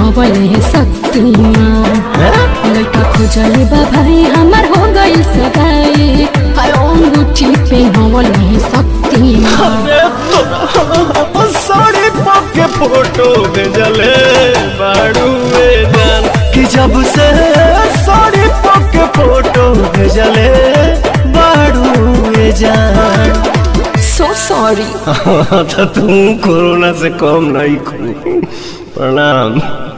हवले शक्तिमान लड़का खोजले बा भाई हमार हो गई सगाई हाय अंगूठी पे हवले शक्तिमान अरे तो साड़ी पके फोटो भेजले बाड़ूए जान कि जब से साड़ी पके फोटो भेजले बाड़ूए जान सो सॉरी तो तू कोरोना से कम नहीं खू प्रणाम